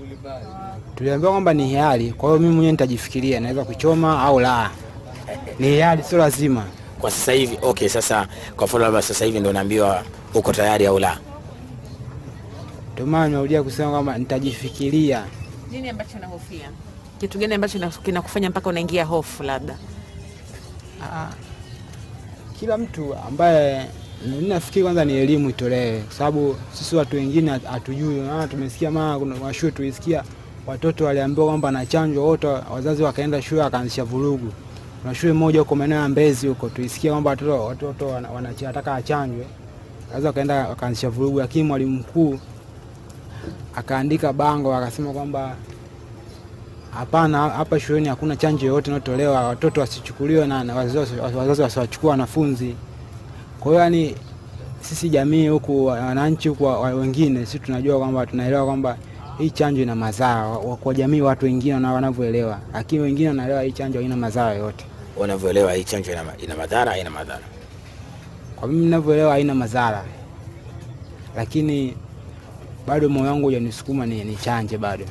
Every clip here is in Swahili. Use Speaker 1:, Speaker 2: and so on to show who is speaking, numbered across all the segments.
Speaker 1: Tuliambiwa kwamba ni hiari, kwa hiyo mimi mwenyewe nitajifikiria naweza kuchoma au la. Ni hiari, sio lazima.
Speaker 2: Kwa sasa hivi okay, sasa kwa mfano labda sasa hivi ndo naambiwa uko tayari au la?
Speaker 1: Ndio maana nimerudia kusema kwamba nitajifikiria.
Speaker 3: Nini ambacho unahofia? Kitu gani ambacho kina- kinakufanya mpaka unaingia hofu labda?
Speaker 1: Ah, kila mtu ambaye mimi nafikiri kwanza ni elimu itolewe, kwa sababu sisi watu wengine hat- hatujui. Maana tumesikia mara kuna washule tulisikia watoto waliambiwa kwamba na chanjo wote, wazazi wakaenda shule wakaanzisha vurugu. Kuna shule moja huko maeneo ya Mbezi huko tulisikia kwamba watoto watoto wana- wanataka achanjwe, wazazi wakaenda wakaanzisha vurugu, lakini mwalimu mkuu akaandika bango akasema kwamba hapana, hapa shuleni hakuna chanjo yoyote inayotolewa, watoto wasichukuliwe na na wazazi wazazi wasiwachukua wanafunzi. Kwa hiyo yani, sisi jamii huku, wananchi huku wa- wa- wengine, sisi tunajua kwamba tunaelewa kwamba hii chanjo ina madhara wa- kwa jamii, watu wengine wana- wanavyoelewa, lakini wengine wanaelewa hii chanjo haina madhara yoyote.
Speaker 2: Unavyoelewa hii chanjo ina, ina madhara haina madhara?
Speaker 1: Kwa mimi ninavyoelewa haina madhara, lakini bado moyo wangu hujanisukuma ni, ni chanje bado.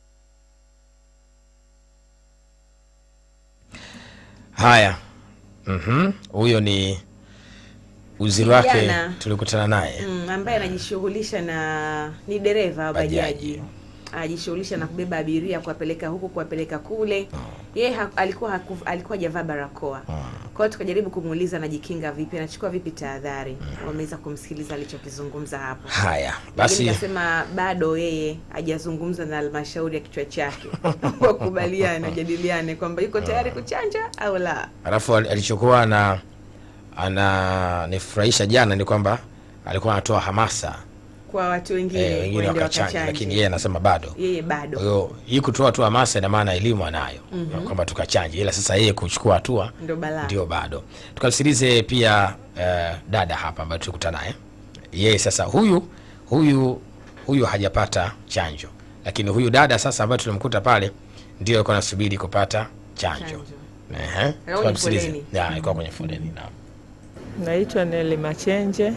Speaker 2: Haya, Mhm. huyo ni uziri wake
Speaker 3: Kijana.
Speaker 2: tulikutana naye
Speaker 3: Mm, ambaye anajishughulisha na ni dereva wa
Speaker 2: Bajaji.
Speaker 3: bajaji anajishughulisha na kubeba abiria kuwapeleka huku kuwapeleka kule yeye ha, alikuwa haku, alikuwa hajavaa barakoa kwa hiyo tukajaribu kumuuliza anajikinga vipi anachukua vipi tahadhari wameweza kumsikiliza alichokizungumza hapo
Speaker 2: haya
Speaker 3: lakini
Speaker 2: basi
Speaker 3: kasema bado yeye hajazungumza na halmashauri ya kichwa chake wakubaliane wajadiliane kwamba yuko tayari kuchanja au la
Speaker 2: alafu al- alichokuwa ana ananifurahisha jana ni kwamba alikuwa anatoa hamasa
Speaker 3: kwa watu wengine
Speaker 2: eh, wengine
Speaker 3: waende
Speaker 2: wakachanja
Speaker 3: wakachanje.
Speaker 2: lakini yeye anasema bado
Speaker 3: yeye
Speaker 2: kwa
Speaker 3: bado
Speaker 2: hiyo hii kutoa tu hamasa ina maana elimu anayo mm kwamba tukachanje ila sasa yeye kuchukua hatua
Speaker 3: ndo balaa
Speaker 2: ndio bado tukamsikilize pia eh, dada hapa ambayo tulikutana naye yeye sasa huyu huyu huyu hajapata chanjo lakini huyu dada sasa ambayo tulimkuta pale ndio alikuwa anasubiri kupata chanjo
Speaker 3: Chanjo.
Speaker 2: Ehe.
Speaker 3: kwenye
Speaker 2: Tukamsikilize.
Speaker 3: foleni.
Speaker 2: Ya, alikuwa kwenye foleni naam.
Speaker 4: Naitwa Neli Machenje.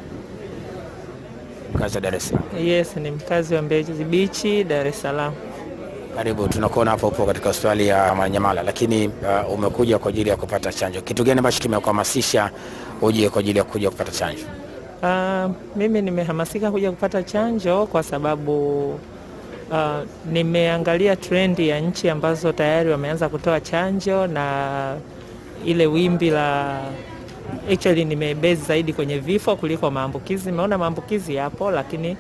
Speaker 2: Mkazi wa Dar es Salaam.
Speaker 4: Yes, ni mkazi wa Mbezi Beach, Dar es Salaam.
Speaker 2: Karibu, tunakuona hapa upo katika hospitali ya Manyamala, lakini uh, umekuja kwa ajili ya kupata chanjo. Kitu gani ambacho kimekuhamasisha uje kwa ajili ya kuja kupata chanjo?
Speaker 4: Uh, mimi nimehamasika kuja kupata chanjo kwa sababu uh, nimeangalia trendi ya nchi ambazo tayari wameanza kutoa chanjo na ile wimbi la actually nimebase zaidi kwenye vifo kuliko maambukizi. Nimeona maambukizi yapo, lakini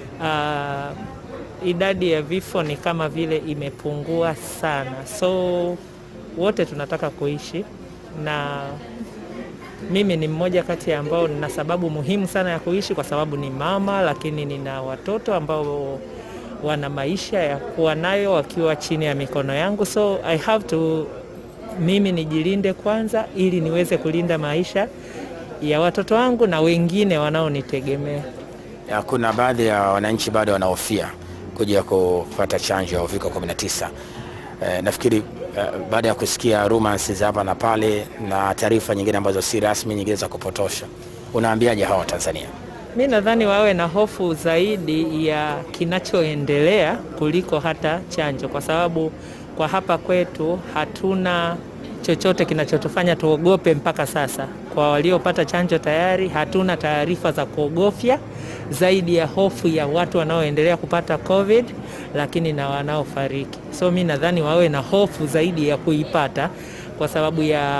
Speaker 4: uh, idadi ya vifo ni kama vile imepungua sana, so wote tunataka kuishi na mimi ni mmoja kati ya ambao nina sababu muhimu sana ya kuishi kwa sababu ni mama, lakini nina watoto ambao wana maisha ya kuwa nayo wakiwa chini ya mikono yangu, so I have to mimi nijilinde kwanza ili niweze kulinda maisha ya watoto wangu na wengine wanaonitegemea.
Speaker 2: Ya, kuna baadhi ya wananchi bado wanahofia kuja kupata chanjo ya uviko 19. Eh, nafikiri eh, baada ya kusikia rumors za hapa na pale na taarifa nyingine ambazo si rasmi, nyingine za kupotosha, unaambiaje hawa Tanzania?
Speaker 4: Mi nadhani wawe na hofu zaidi ya kinachoendelea kuliko hata chanjo, kwa sababu kwa hapa kwetu hatuna chochote kinachotufanya tuogope mpaka sasa. Kwa waliopata chanjo tayari, hatuna taarifa za kuogofya zaidi ya hofu ya watu wanaoendelea kupata COVID, lakini na wanaofariki. So mi nadhani wawe na hofu zaidi ya kuipata kwa sababu ya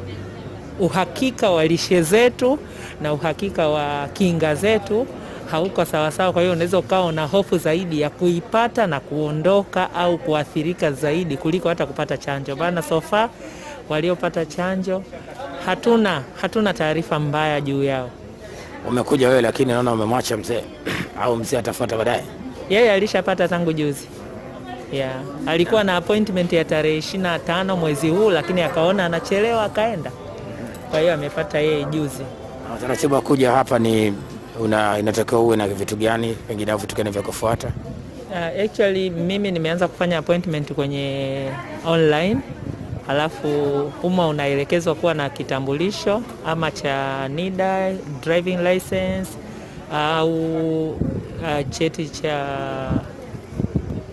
Speaker 4: uhakika wa lishe zetu na uhakika wa kinga zetu hauko sawasawa. Kwa hiyo unaweza ukawa na hofu zaidi ya kuipata na kuondoka au kuathirika zaidi kuliko hata kupata chanjo. Maana so far waliopata chanjo hatuna hatuna taarifa mbaya juu yao.
Speaker 2: Umekuja wewe lakini naona umemwacha mzee au mzee atafuata baadaye.
Speaker 4: Yeye alishapata tangu juzi. Yeah. Alikuwa na appointment ya tarehe 25 mwezi huu, lakini akaona anachelewa akaenda. Kwa hiyo amepata yeye juzi.
Speaker 2: Na Utaratibu wa kuja hapa ni una, inatakiwa uwe na vitu gani pengine au vitu gani vya kufuata?
Speaker 4: Uh, actually mimi nimeanza kufanya appointment kwenye online, alafu humo unaelekezwa kuwa na kitambulisho ama cha NIDA, driving license au uh, cheti cha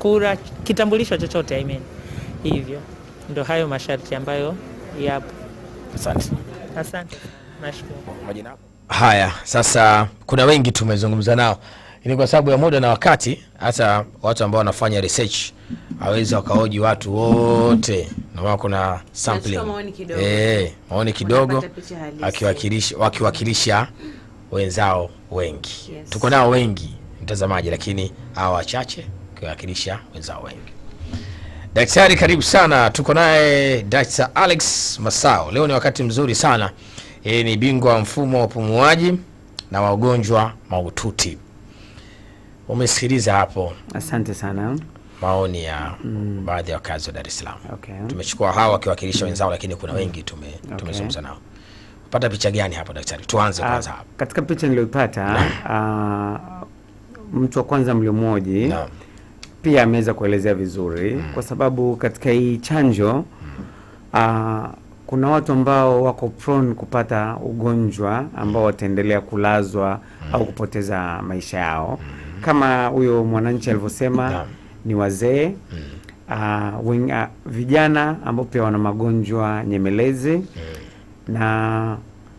Speaker 4: kura, kitambulisho chochote I mean. Hivyo ndo hayo masharti ambayo yapo.
Speaker 2: Asante.
Speaker 4: Asante, nashukuru.
Speaker 2: Majina yako?
Speaker 5: Haya, sasa kuna wengi tumezungumza nao, ni kwa sababu ya muda na wakati, hata watu ambao wanafanya research hawezi wakaoji watu wote, na maana kuna sampling
Speaker 3: Tunachukua maoni kidogo.
Speaker 5: eh, maoni kidogo
Speaker 3: Wanapata picha halisi.
Speaker 5: akiwakilisha wakiwakilisha wenzao wengi.
Speaker 3: Yes.
Speaker 5: Tuko nao wengi mtazamaji, lakini hawa wachache wakiwakilisha wenzao wengi. Daktari, karibu sana. Tuko naye Dr. Alex Masao. Leo ni wakati mzuri sana. Yeye ni bingwa wa mfumo wa upumuaji na wagonjwa mahututi. Umesikiliza hapo
Speaker 6: Asante sana.
Speaker 5: maoni ya baadhi ya wakazi wa Dar es Salaam.
Speaker 6: Okay.
Speaker 5: Tumechukua hawa wakiwakilisha wenzao, lakini kuna wengi tume tumezungumza nao. Pata picha gani hapo daktari? Tuanze
Speaker 6: Ah,
Speaker 5: kwanza hapo.
Speaker 6: katika picha niliyoipata ah, mtu wa kwanza mliomoji
Speaker 5: Naam.
Speaker 6: pia ameweza kuelezea vizuri kwa sababu katika hii chanjo ah, kuna watu ambao wako prone kupata ugonjwa ambao wataendelea kulazwa au kupoteza maisha yao kama huyo mwananchi alivyosema
Speaker 5: Naam.
Speaker 6: ni wazee ah, wen- ah, vijana ambao pia wana magonjwa nyemelezi na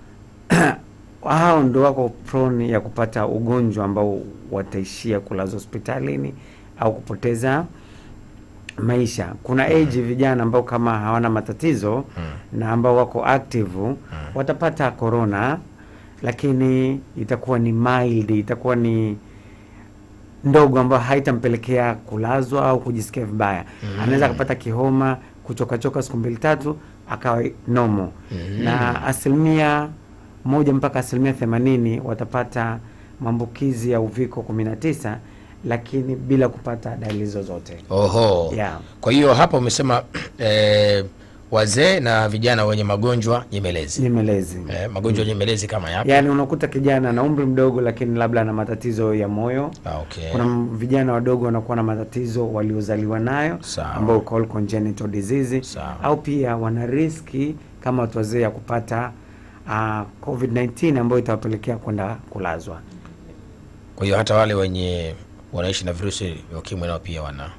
Speaker 6: hao ndo wako prone ya kupata ugonjwa ambao wataishia kulazwa hospitalini au kupoteza maisha. Kuna age vijana ambao kama hawana matatizo na ambao wako active watapata corona, lakini itakuwa ni mild, itakuwa ni ndogo ambayo haitampelekea kulazwa au kujisikia vibaya. Anaweza akapata kihoma, kuchokachoka siku mbili tatu, akawa nomo na asilimia moja mpaka asilimia themanini watapata maambukizi ya uviko 19 lakini bila kupata dalili zozote.
Speaker 5: Oho.
Speaker 6: Yeah.
Speaker 5: Kwa hiyo hapa umesema eh, wazee na vijana wenye magonjwa nyemelezi.
Speaker 6: Nyemelezi.
Speaker 5: Eh, magonjwa nyemelezi kama yapi?
Speaker 6: Yaani unakuta kijana na umri mdogo lakini labda ana matatizo ya moyo.
Speaker 5: Ah, okay.
Speaker 6: Kuna m- vijana wadogo wanakuwa na matatizo waliozaliwa nayo
Speaker 5: Sawa.
Speaker 6: ambao call congenital disease
Speaker 5: Sawa.
Speaker 6: au pia wana riski kama watu wazee ya kupata uh, COVID-19 ambayo itawapelekea kwenda kulazwa.
Speaker 5: Kwa hiyo hata wale wenye wanaishi na virusi vya ukimwi nao pia wana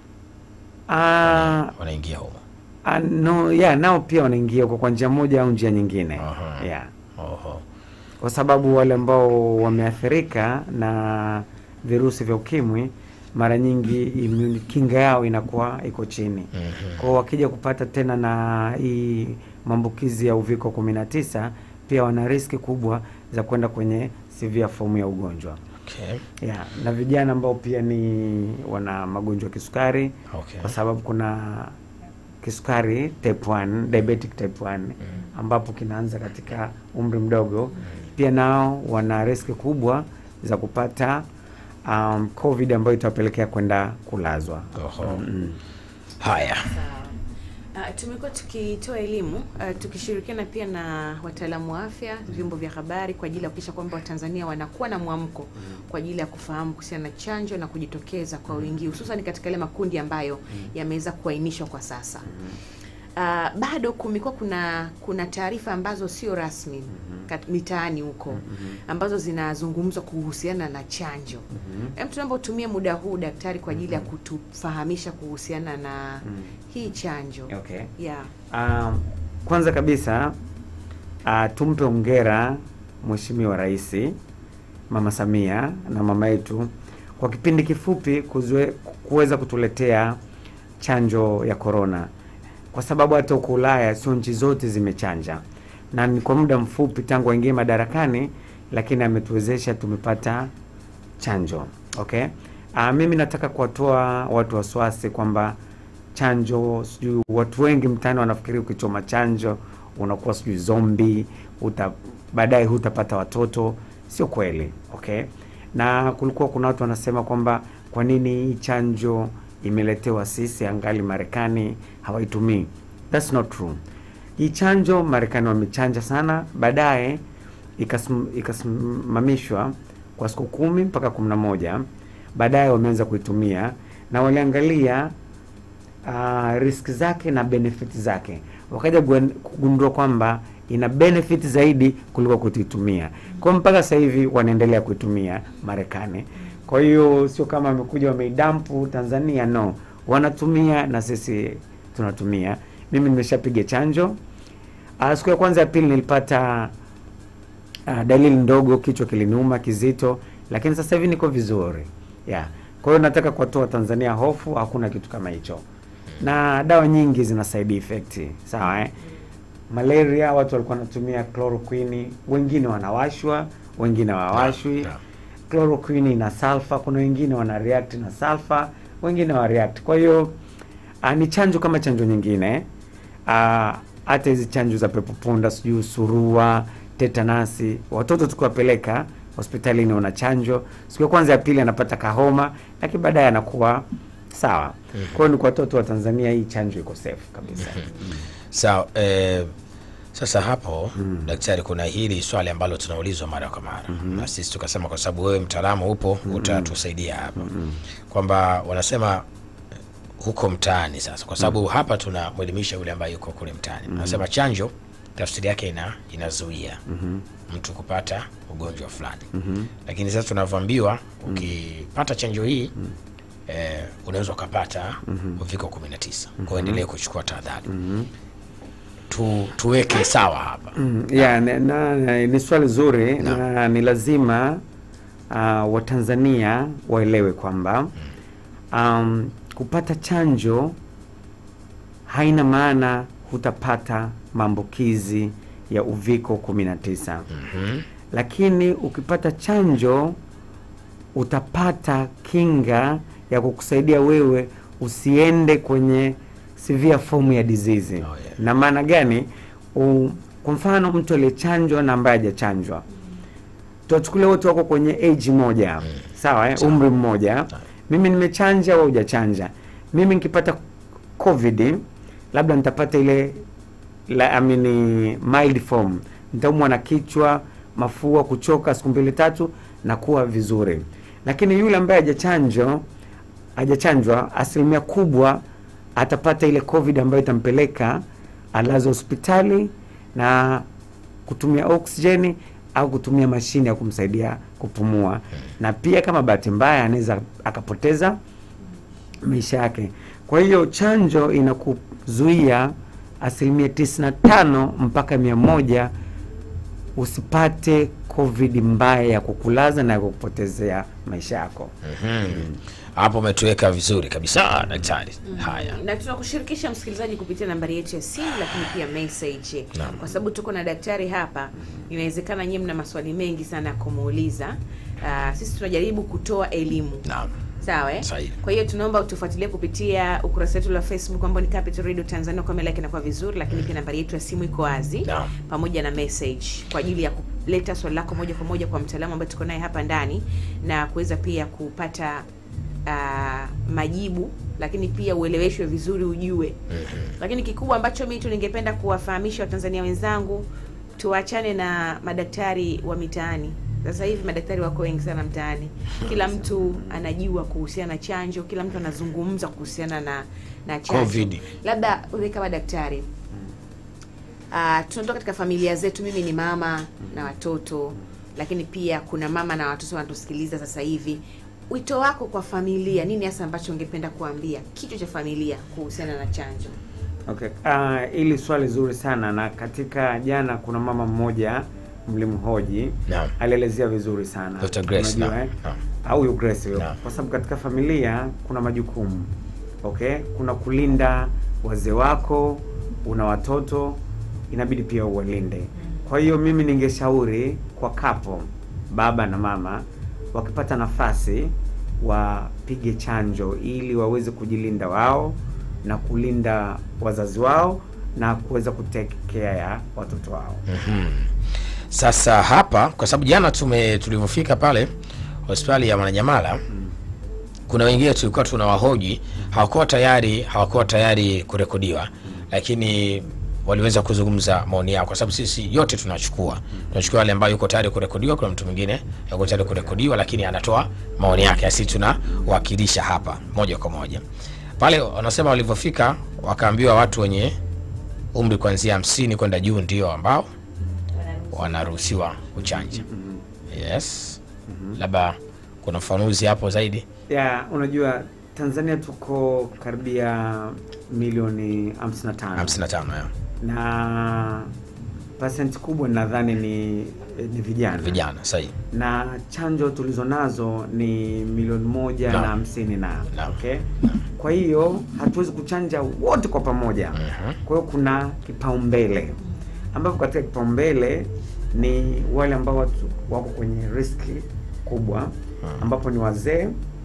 Speaker 6: Uh,
Speaker 5: wanaingia humo.
Speaker 6: uh, no, yeah, nao pia wanaingia kwa kwa njia moja au njia nyingine.
Speaker 5: Aha.
Speaker 6: Yeah.
Speaker 5: Oho.
Speaker 6: Kwa sababu wale ambao wameathirika na virusi vya ukimwi mara nyingi immune kinga yao inakuwa iko chini. Kwa hiyo wakija kupata tena na hii maambukizi ya uviko 19 pia wana riski kubwa za kwenda kwenye severe form ya ugonjwa.
Speaker 5: Okay.
Speaker 6: Yeah, na vijana ambao pia ni wana magonjwa ya kisukari
Speaker 5: Okay.
Speaker 6: kwa sababu kuna kisukari type 1, diabetic type 1 ambapo kinaanza katika umri mdogo. Pia nao wana riski kubwa za kupata um, COVID ambayo itawapelekea kwenda kulazwa.
Speaker 5: Oho. Haya.
Speaker 3: Uh, tumekuwa tukitoa elimu uh, tukishirikiana pia na wataalamu wa afya, vyombo vya habari kwa ajili ya kuhakikisha kwamba Watanzania wanakuwa na mwamko kwa ajili ya kufahamu kuhusiana na chanjo na kujitokeza kwa wingi, hususan katika yale makundi ambayo yameweza kuainishwa kwa sasa. Uh, bado kumekuwa kuna kuna taarifa ambazo sio rasmi kat- mitaani huko ambazo zinazungumzwa kuhusiana na chanjo. Hem, tunaomba utumie muda huu daktari kwa ajili ya kutufahamisha kuhusiana na hii chanjo.
Speaker 6: Okay.
Speaker 3: Yeah.
Speaker 6: Um, kwanza kabisa uh, tumpe hongera Mheshimiwa Rais Mama Samia na mama yetu kwa kipindi kifupi kuzwe, kuweza kutuletea chanjo ya korona, kwa sababu hata huko Ulaya sio nchi zote zimechanja, na ni kwa muda mfupi tangu aingie madarakani, lakini ametuwezesha tumepata chanjo. Okay. Uh, mimi nataka kuwatoa watu wasiwasi kwamba chanjo sijui, watu wengi mtaani wanafikiri ukichoma chanjo unakuwa sijui zombi, uta baadaye hutapata watoto. Sio kweli. Okay. Na kulikuwa kuna watu wanasema kwamba kwa nini hii chanjo imeletewa sisi angali Marekani hawaitumii. That's not true. Hii chanjo Marekani wamechanja sana, baadaye ikasim- ikasimamishwa kwa siku kumi mpaka kumi na moja baadaye wameanza kuitumia na waliangalia uh, risk zake na benefit zake, wakaja guen- kugundua kwamba ina benefit zaidi kuliko kutuitumia. Kwa hiyo mpaka sasa hivi wanaendelea kuitumia Marekani. Kwa hiyo sio kama wamekuja wameidampu Tanzania, no, wanatumia na sisi tunatumia. Mimi nimeshapiga chanjo. Uh, siku ya kwanza ya pili nilipata uh, dalili ndogo, kichwa kiliniuma kizito, lakini sasa hivi niko vizuri yeah. Kwa hiyo nataka kuwatoa Tanzania hofu, hakuna kitu kama hicho, na dawa nyingi zina side effect sawa eh? Malaria watu walikuwa wanatumia chloroquine, wengine wanawashwa, wengine hawawashwi.
Speaker 5: Yeah, yeah.
Speaker 6: Chloroquine ina sulfur, kuna wengine wana react na sulfur, wengine wa react. Kwa hiyo uh, ni chanjo kama chanjo nyingine Ah, hata hizi chanjo za pepo punda, sijui surua, tetanasi, watoto tukiwapeleka hospitalini wana chanjo. Siku ya kwanza ya pili anapata kahoma, lakini baadaye anakuwa sawa. Kwa hiyo ni kwa watoto wa Tanzania, hii chanjo iko safe kabisa.
Speaker 5: Sawa. Eh, sasa hapo daktari, kuna hili swali ambalo tunaulizwa mara kwa mara na sisi tukasema, kwa sababu wewe mtaalamu upo, utatusaidia hapa kwamba wanasema eh, huko mtaani sasa, kwa sababu hapa tunamwelimisha yule ambaye yuko kule mtaani. Wanasema chanjo tafsiri yake ina inazuia mtu kupata ugonjwa fulani, lakini sasa tunavyoambiwa ukipata chanjo hii eh, unaweza ukapata uviko 19 kwa endelee kuchukua tahadhari tu, tuweke sawa hapa
Speaker 6: Mm, yeah, na, na, na, ni swali zuri na, ni lazima uh, Watanzania waelewe kwamba um, kupata chanjo haina maana hutapata maambukizi ya uviko 19 lakini ukipata chanjo utapata kinga ya kukusaidia wewe usiende kwenye severe form ya disease.
Speaker 5: yeah.
Speaker 6: Na maana gani? U, kwa mfano mtu aliyechanjwa na ambaye hajachanjwa, tuwachukulia wote wako kwenye age moja, sawa eh? umri mmoja. Mimi nimechanja au hujachanja, mimi nikipata covid labda nitapata ile la, I mean, mild form, nitaumwa na kichwa, mafua, kuchoka siku mbili tatu na kuwa vizuri. Lakini yule ambaye hajachanjwa hajachanjwa, asilimia kubwa atapata ile covid ambayo itampeleka alazwe hospitali na kutumia oksijeni au kutumia mashine ya kumsaidia kupumua, na pia kama bahati mbaya anaweza akapoteza maisha yake. Kwa hiyo chanjo inakuzuia asilimia 95 mpaka mia moja usipate covid mbaya ya kukulaza na ya kukupotezea maisha yako.
Speaker 5: hapo umetuweka vizuri kabisa daktari haya
Speaker 3: na tunakushirikisha msikilizaji kupitia nambari yetu ya simu lakini pia message
Speaker 5: Naam.
Speaker 3: kwa sababu tuko na daktari hapa inawezekana nyie mna maswali mengi sana ya kumuuliza Ah, sisi tunajaribu kutoa elimu
Speaker 5: naam
Speaker 3: sawa eh?
Speaker 5: Sahihi.
Speaker 3: kwa hiyo tunaomba utufuatilie kupitia ukurasa wetu wa facebook ambao ni Capital Radio Tanzania kwa yake inakuwa vizuri lakini pia nambari yetu ya simu iko wazi
Speaker 5: Naam.
Speaker 3: pamoja na message kwa ajili ya kuleta swali lako moja kwa moja kwa mtaalamu ambaye tuko naye hapa ndani na kuweza pia kupata ah, majibu lakini pia ueleweshwe vizuri ujue lakini kikubwa ambacho mimi tu ningependa kuwafahamisha watanzania wenzangu tuachane na madaktari wa mitaani sasa hivi madaktari wako wengi sana mtaani kila mtu anajua kuhusiana na chanjo kila mtu anazungumza kuhusiana na na chanjo
Speaker 5: Covid.
Speaker 3: labda wewe kama daktari uh, tunatoka katika familia zetu mimi ni mama na watoto lakini pia kuna mama na watoto wanatusikiliza sasa hivi wito wako kwa familia nini hasa ambacho ungependa kuambia kichwa cha familia kuhusiana na chanjo
Speaker 6: Okay. Uh, hili swali zuri sana na katika jana kuna mama mmoja mlimhoji
Speaker 5: Naam.
Speaker 6: alielezea vizuri sana
Speaker 5: Dr. Grace,
Speaker 6: Unajua,
Speaker 5: naam,
Speaker 6: eh?
Speaker 5: naam.
Speaker 6: au huyo Grace huyo
Speaker 5: Naam.
Speaker 6: kwa sababu katika familia kuna majukumu okay kuna kulinda wazee wako una watoto inabidi pia uwalinde kwa hiyo mimi ningeshauri kwa kapo baba na mama wakipata nafasi wapige chanjo ili waweze kujilinda wao na kulinda wazazi wao na kuweza kutake care ya watoto wao
Speaker 5: Sasa hapa kwa sababu jana tume tulivyofika pale hospitali ya Mwananyamala kuna wengine tulikuwa tunawahoji hawakuwa tayari hawakuwa tayari kurekodiwa, lakini waliweza kuzungumza maoni yao, kwa sababu sisi yote tunachukua tunachukua wale ambao yuko tayari kurekodiwa. Kuna mtu mwingine yuko tayari kurekodiwa, lakini anatoa maoni yake, asi tunawakilisha hapa moja kwa moja pale. Wanasema walivyofika wakaambiwa watu wenye umri kuanzia hamsini kwenda juu ndio ambao wanaruhusiwa kuchanja. Yes, labda kuna ufafanuzi hapo zaidi.
Speaker 6: ya unajua Tanzania tuko karibia milioni 55
Speaker 5: 55 ya.
Speaker 6: na pasenti kubwa nadhani ni, ni vijana
Speaker 5: vijana sahihi
Speaker 6: na chanjo tulizo nazo ni milioni moja
Speaker 5: Naam.
Speaker 6: na hamsini na
Speaker 5: Naam.
Speaker 6: okay? Kwa hiyo hatuwezi kuchanja wote kwa pamoja.
Speaker 5: Mhm.
Speaker 6: Kwa hiyo kuna kipaumbele ambapo katika kipaumbele ni wale ambao watu wako kwenye riski kubwa ambapo ni wazee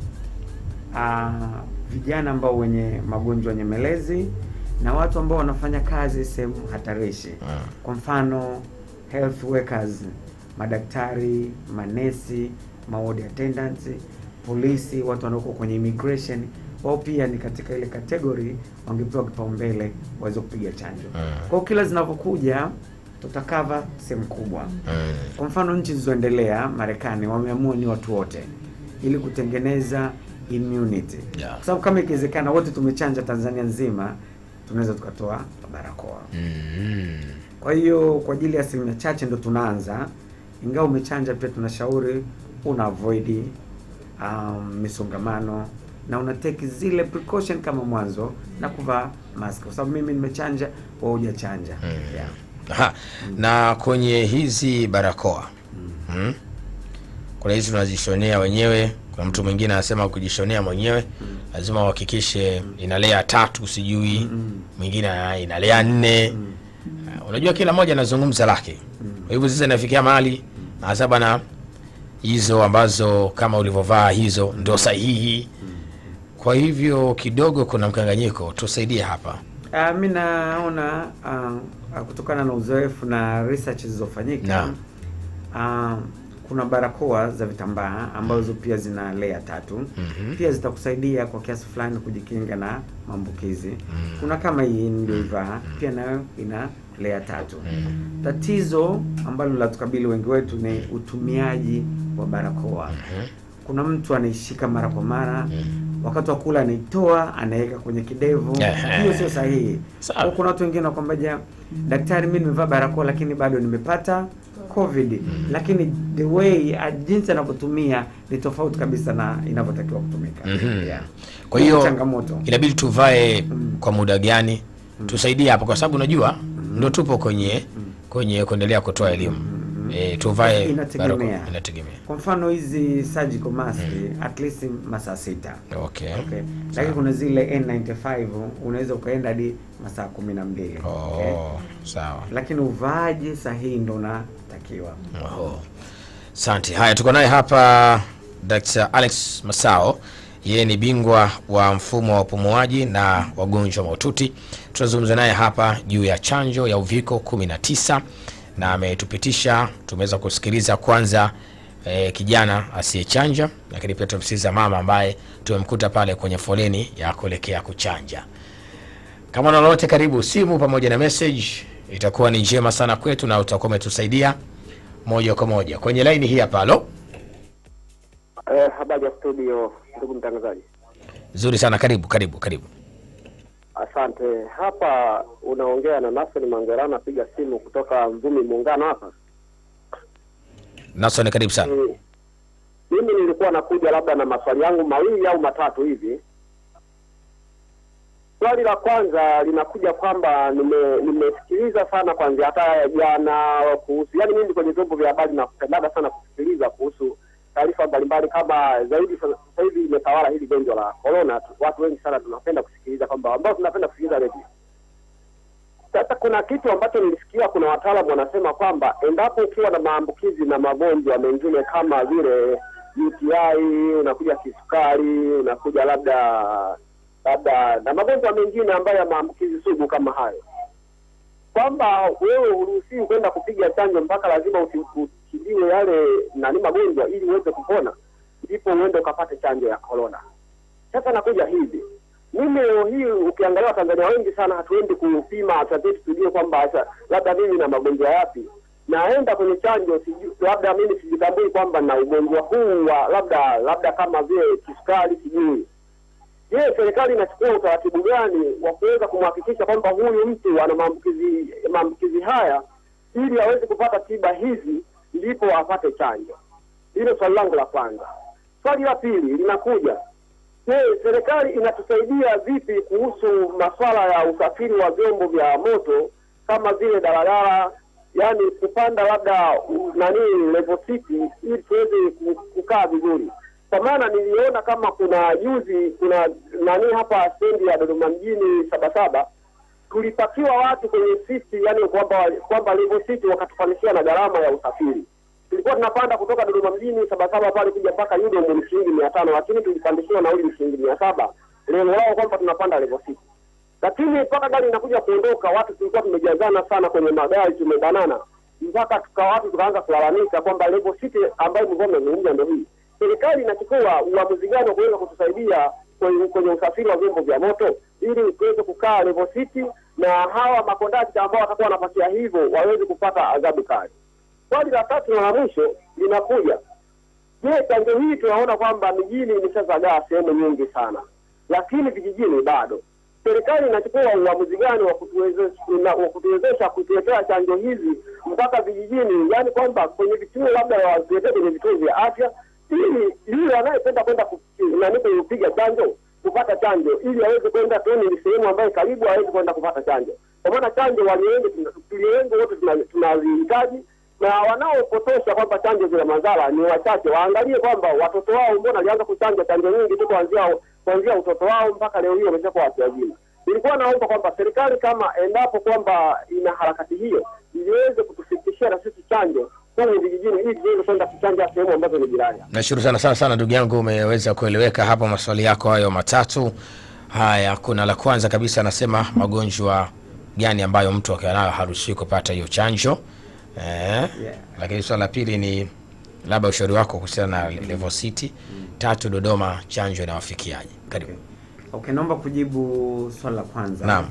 Speaker 6: ah, vijana ambao wenye magonjwa nyemelezi na watu ambao wanafanya kazi sehemu hatarishi kwa mfano health workers madaktari manesi maward attendants polisi watu wanaoko kwenye immigration wao pia ni katika ile category wangepewa kipaumbele waweze kupiga chanjo kwa hiyo kila zinavyokuja tutakava sehemu kubwa kwa mfano nchi zilizoendelea Marekani wameamua ni watu wote ili kutengeneza immunity
Speaker 5: Yeah.
Speaker 6: kwa sababu kama ikiwezekana wote tumechanja Tanzania nzima tunaweza tukatoa barakoa
Speaker 5: mm.
Speaker 6: kwa hiyo kwa ajili ya asilimia chache ndo tunaanza, ingawa umechanja pia tunashauri una avoid um, misongamano na una take zile precaution kama mwanzo na kuvaa mask, kwa sababu mimi nimechanja, wewe hujachanja. Yeah.
Speaker 5: Aha. na kwenye hizi barakoa mm. kuna hizi tunazishonea wenyewe kuna mtu mwingine anasema kujishonea mwenyewe lazima uhakikishe ina lea tatu sijui mwingine ana- ina lea nne Uh, unajua kila mmoja anazungumza lake kwa hivyo sasa inafikia mahali hasa bana hizo ambazo kama ulivyovaa hizo ndo sahihi kwa hivyo kidogo kuna mkanganyiko tusaidie hapa
Speaker 6: Uh, mi naona uh, kutokana na uzoefu na research zilizofanyika
Speaker 5: Naam.
Speaker 6: uh, kuna barakoa za vitambaa ambazo pia zina layer tatu
Speaker 5: Mhm.
Speaker 6: pia zitakusaidia kwa kiasi fulani kujikinga na maambukizi kuna kama hii niliyoivaa pia nayo ina layer tatu tatizo ambalo latukabili wengi wetu ni utumiaji wa barakoa kuna mtu anaishika mara kwa mara wakati wa kula anaitoa anaweka kwenye kidevu
Speaker 5: Ehe.
Speaker 6: hiyo sio sahihi
Speaker 5: Sawa.
Speaker 6: Kwa kuna watu wengine wakwambaja daktari mi nimevaa barakoa lakini bado nimepata covid lakini the way uh, jinsi anavyotumia ni tofauti kabisa na inavyotakiwa kutumika
Speaker 5: Mhm.
Speaker 6: yeah.
Speaker 5: kwa
Speaker 6: Hiyo
Speaker 5: hiyo
Speaker 6: ni changamoto
Speaker 5: inabidi tuvae kwa muda gani tusaidie hapo kwa sababu unajua ndo tupo kwenye kwenye kuendelea kutoa elimu e, tuvae
Speaker 6: Inategemea.
Speaker 5: barakoa. inategemea
Speaker 6: kwa mfano hizi surgical mask at least masaa sita
Speaker 5: okay.
Speaker 6: okay. lakini kuna zile N95 unaweza ukaenda hadi masaa kumi na mbili okay.
Speaker 5: oh, sawa
Speaker 6: lakini uvaaji sahihi ndo unatakiwa
Speaker 5: Oho. Asante. Haya, tuko naye hapa Dr. Alex Masao, yeye ni bingwa wa mfumo wa upumuaji na wagonjwa mahututi. Tunazungumza naye hapa juu ya chanjo ya uviko 19 na ametupitisha, tumeweza kusikiliza kwanza eh, kijana asiyechanja, lakini pia tumsikiliza mama ambaye tumemkuta pale kwenye foleni ya kuelekea kuchanja. Kama una lolote, karibu simu pamoja na message, itakuwa ni njema sana kwetu na utakuwa umetusaidia moja kwa moja kwenye laini hii hapa. Halo,
Speaker 7: Eh, habari ya studio, ndugu mtangazaji.
Speaker 5: nzuri sana, karibu karibu karibu.
Speaker 7: Asante. Hapa unaongea na Nasri Mangerana, piga simu kutoka Mvumi Muungano hapa.
Speaker 5: Nason, karibu sana.
Speaker 7: Eh, Mimi nilikuwa nakuja labda na maswali yangu mawili au matatu hivi. Swali la kwanza linakuja kwamba nime- nimesikiliza sana kwanza hata ya jana kuhusu, yaani mimi kwenye vyombo vya habari napendaga sana kusikiliza kuhusu taarifa mbalimbali, kama zaidi sasa sasa hivi imetawala hili gonjwa la corona. tu- Watu wengi sana tunapenda kusikiliza kwamba ambao tunapenda kusikiliza redio. Sasa kuna kitu ambacho nilisikia, kuna wataalamu wanasema kwamba endapo ukiwa na maambukizi na magonjwa mengine kama vile UTI, unakuja kisukari, unakuja labda labda na magonjwa mengine ambayo ya maambukizi sugu kama hayo, kwamba wewe huruhusiwi kwenda kupiga chanjo mpaka lazima uti- utibiwe yale nani magonjwa ili uweze kupona, ndipo uende ukapate chanjo ya corona. Sasa nakuja hivi, mimi leo hii ukiangalia Watanzania wengi sana hatuendi kupima afya zetu tujue kwamba asa- labda mimi na magonjwa yapi, naenda kwenye chanjo sijui, labda mimi sijitambui kwamba na ugonjwa huu wa labda labda kama vile kisukari sijui. Je, serikali inachukua utaratibu gani wa kuweza kumhakikisha kwamba huyu mtu ana maambukizi maambukizi haya ili aweze kupata tiba hizi ndipo apate chanjo? Hilo swali langu la kwanza. Swali la pili linakuja Je, serikali inatusaidia vipi kuhusu masuala ya usafiri wa vyombo vya moto kama vile daladala, yani kupanda labda u- nani level city ili tuweze ku- kukaa vizuri? Kwa maana niliona kama kuna juzi kuna nani hapa stendi ya Dodoma mjini Sabasaba tulipakiwa watu kwenye siti, yani kwamba kwamba level city wakatufanishia na gharama ya usafiri tulikuwa tunapanda kutoka Dodoma mjini Sabasaba pale kuja mpaka Yudomu ni shilingi mia tano lakini tulipandishiwa nauli ni shilingi mia saba lengo lao kwamba tunapanda level sita lakini mpaka gari inakuja kuondoka watu tulikuwa tumejazana sana kwenye magari tumebanana mpaka tuka watu tukaanza kulalamika kwamba level city ambayo mlikuwa mmezungumza ndio hii serikali inachukua uamuzi gani wa kuweza kutusaidia kwenye, kwenye usafiri wa vyombo vya moto ili tuweze kukaa level city na hawa makondakta ambao watakuwa wanapakia hivyo waweze kupata adhabu kali swali la tatu na la mwisho linakuja je chanjo hii tunaona kwamba mijini imeshazagaa sehemu nyingi sana lakini vijijini bado serikali inachukua uamuzi gani wa kutuwezesha na- wa kutuwezesha kutuletea chanjo hizi mpaka vijijini yaani kwamba kwenye vituo labda watuletee kwenye vituo vya afya ili yule anayependa kwenda ku- nani kupiga chanjo kupata chanjo ili aweze kwenda toni ni sehemu ambayo karibu aweze kwenda kupata chanjo kwa maana chanjo waliowengi tuliowengi wote tuna- tunazihitaji na wanaopotosha kwamba chanjo zina madhara ni wachache. Waangalie kwamba watoto wao mbona walianza kuchanja chanjo nyingi tu kuanzia kuanzia utoto wao mpaka leo hii wameshakuwa watu wazima. Nilikuwa naomba kwamba serikali kama endapo kwamba ina harakati hiyo iliweze kutufikishia na sisi chanjo humu vijijini ili tuweze kwenda kuchanja sehemu ambazo ni jirani.
Speaker 5: nashukuru sana sana sana ndugu yangu umeweza kueleweka hapo maswali yako hayo matatu haya kuna la kwanza kabisa anasema magonjwa gani ambayo mtu akiwa nayo haruhusiwi kupata hiyo chanjo eh, lakini swala la pili ni labda ushauri wako kuhusiana na level city tatu dodoma chanjo inawafikiaje karibu
Speaker 6: Okay, naomba kujibu swali la kwanza
Speaker 5: Naam.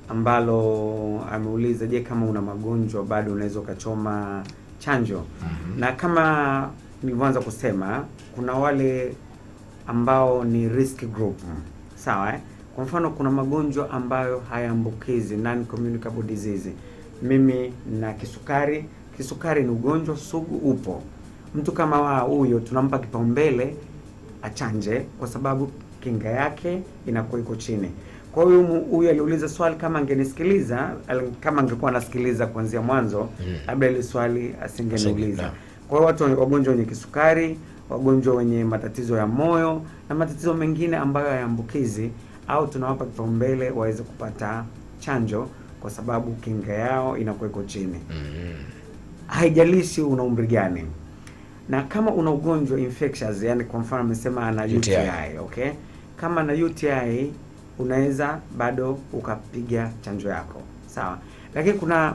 Speaker 6: ambalo ameuliza, je, kama una magonjwa bado unaweza ukachoma chanjo? Na kama nilivyoanza kusema, kuna wale ambao ni risk group, sawa eh? Kwa mfano kuna magonjwa ambayo hayaambukizi, non communicable disease. Mimi na kisukari. Kisukari ni ugonjwa sugu, upo. Mtu kama wa huyo tunampa kipaumbele achanje kwa sababu kinga yake inakuwa iko chini. Kwa hiyo mu- huyu aliuliza swali, kama angenisikiliza, al- kama angekuwa anasikiliza kuanzia mwanzo, labda ile swali asingeniuliza.
Speaker 5: Naam.
Speaker 6: Kwa hiyo watu wenye- wagonjwa wenye kisukari, wagonjwa wenye matatizo ya moyo na matatizo mengine ambayo hayaambukizi, au tunawapa kipaumbele waweze kupata chanjo kwa sababu kinga yao inakuwa iko chini. Haijalishi una umri gani na kama una ugonjwa infectious, yani kwa mfano amesema ana UTI,
Speaker 5: UTI.
Speaker 6: okay, kama na UTI unaweza bado ukapiga chanjo yako sawa, lakini kuna